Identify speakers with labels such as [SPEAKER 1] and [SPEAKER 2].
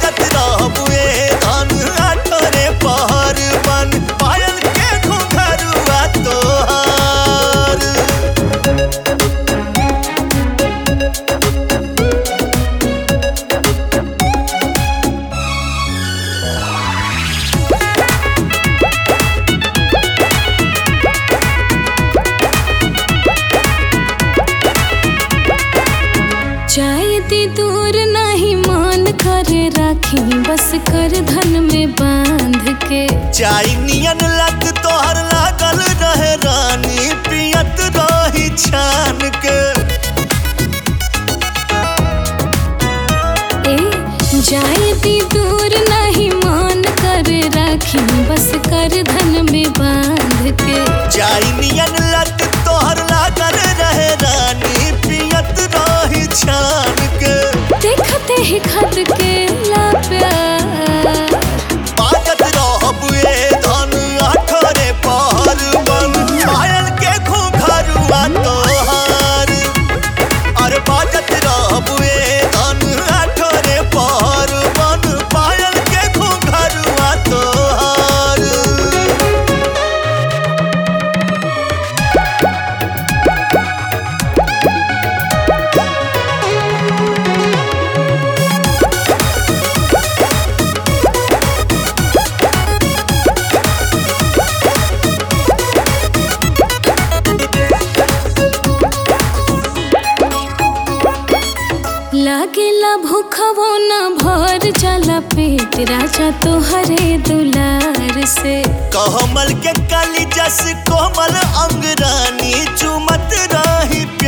[SPEAKER 1] बाजत रहबुए धन आठरे पहर बन पायल के घुंघरुआ तोहार
[SPEAKER 2] चाहे दी दूर नहीं मान करे राखी बस कर धन में बांध के
[SPEAKER 1] चाई नियन लग तोहर लागल रहे रानी पियत रही छान के
[SPEAKER 2] ए जाए दी दूर नहीं मान करे राखी बस कर धन में बांध के
[SPEAKER 1] चाई नियन लग तोहर लागल रहे रानी पियत रही छान के
[SPEAKER 2] देखते ही खत के ला प्यार
[SPEAKER 1] बाजत रहबुए धन आठरे पहर बन पायल के घुंघरुआ तोहार अरे बाजत रहबुए धन आठरे पहर बन पायल के घुंघरुआ तोहार
[SPEAKER 2] लागेला भूखवो न भर जाला पेट राजा तोहरे दुलार से
[SPEAKER 1] कहमल के काली जस कोमल अंग रानी चुमत रही